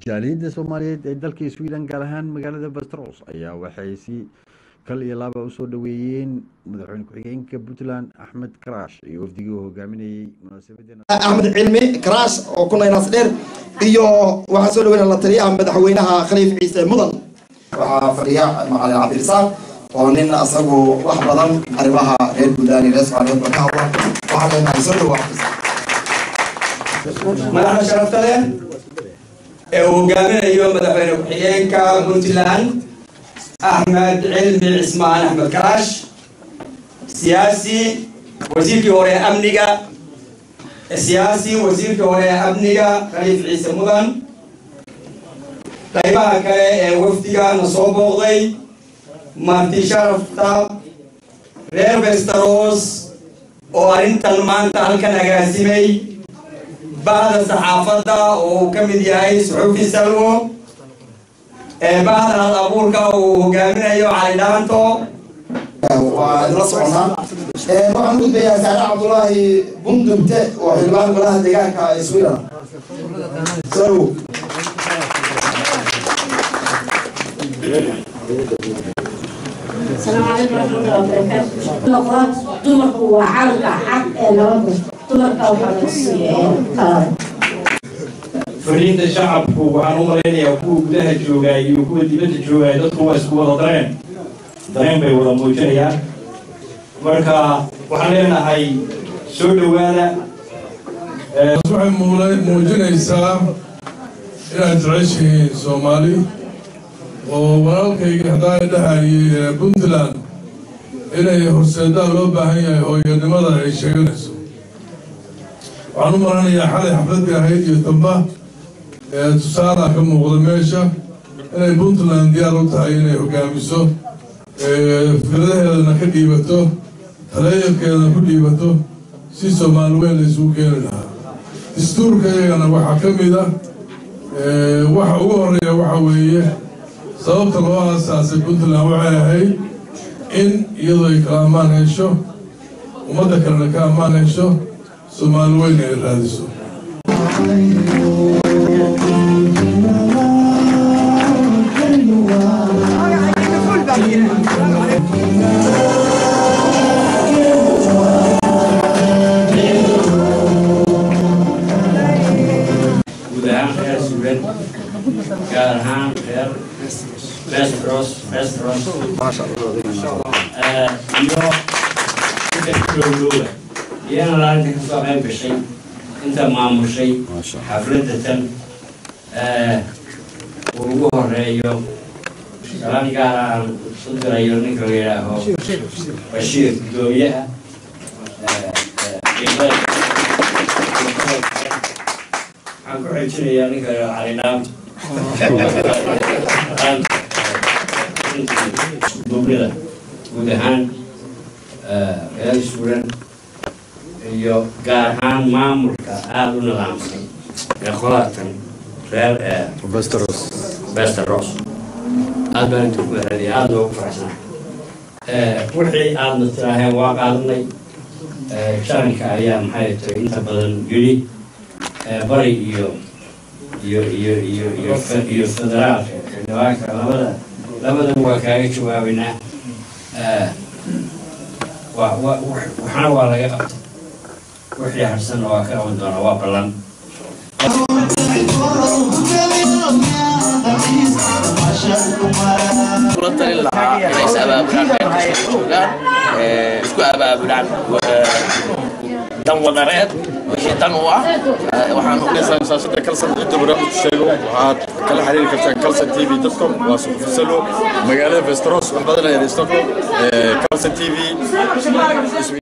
jaaliyadda soomaaliyeed ee dalka sweden gaar ahaan magaalada vestros ayaa waxay si kal iyo laaba usoo dhaweeyeen madaxweyne ku-xigeenka puntland axmed karaash iyo wafdigii uu hogaaminayey munaasabadeena axmed cilmi karaash oo ku naynaas dheer iyo waxaa soo dhaweyna la taliyaha madaxweynaha khaliif ciise mudan waxaa fadhiya macalin cabdirisaaq oo nin asagu wax badan arrimaha reer gudaani reer soomaaliyeed ba ka hadla waxaa leenahay soo dhawa madaxda sharafta leh ee uu hogaaminayo madaxweyne ku-xigeenka puntland axmed cilmi cismaan axmed karaash siyaasi wasiirkii hore ee amniga siyaasi wasiirkii hore ee amniga khaliif ciise mudan qaybaha kale ee wafdiga na soo booqday marti sharafta reer westeros oo arrintan maanta halkan agaasimay bahda saxaafadda oo uu ka mid yahay suxuufi salwo bahda hal abuurka uu hogaaminayo cali dhaanto waa idla soconaa waxaan gudbayaa saare cabdulaahi bundugte oo xildhibaan golaha deegaanka ee sweden soo السلام عليكم ورحمة الله وبركاته. نقاط دمرك وعالك حق نبض دمرك وحرسي كلام. fariinta shacabku waxaan u malaynayaa kuwa gudaha joogaa iyo kuwa dibadda joogaa dadku waa isku wada dareen dareen bay wada muujinayaan marka waxaan leenahay soo dhowaada waxay muula- muujinaysaa inaad jeceshihiin soomaali oo walaalkayga hadaa dhahayay ee puntland inay horseedaa loo baahan yahay hooyanimada ay sheeganayso waxaan u maranayaa xalay xafladii ahayd iyo tamba ee tusaala ka muuqda meesha inay puntland diyaar u tahay inay hogaamiso ee fikradaheedana ka dhiibato taleeyankeedana ku dhiibato si soomaali weyn la isugu keeni lahaa dastuurka iyagana waxaa ka mid a ee, waxa ugu horeeya waxa weeye sababta loo aasaasay puntland waxay ahayd in iyadoo ay kala ammaan hesho ummadda kalena ka ammaan hesho soomaali weyn ay raadiso guud ahaan reer suulan gaar ahaan reer westeros westeros Eh, iyo inta kulowdooda iyana laalinta kasoo qayb gashay inta maamushay xafladda tan eh, uu ugu horeeyo salaan gaar aan u dirayo ninka la yidhaaho bashiir gudoomiyaha eh, eh, qiimaha- waxaan ku xejinayaa ninka la yidhaaho cali dhaam dublida guud ahaan reer suulan iyo gaar ahaan maamulka aada u nidaamsan ee qolatan reer vesteros westeros aad baan inta ku mahadiya aada loogu faraxsan wixii aadna tiraaheen waa qaadanay jaranka ayaa maxay tahay inta badan yidhi bari iyo iyo iyo iyo iyo fe- iyo federaalka xildhibaanka labada labadaba waa kaaga jawaabaynaa Eh, wa- wa- wax- waxna waa laga qabtay wixii harsanna waa ka qaban doonaa waa ballan kula talin lahaa inay is abaabulaan meel kasta joogaan ee, isku abaabulaan eh, dan wadareed wixii dan u ah Eh, waxaan waxaan masaashada kalsan cidda barnaamijku sheego waxaad kala xiriiri kartaan kalsan tv com waa suxufisalo magaalada vesteros wax badan ayaa stockholm kalsan tv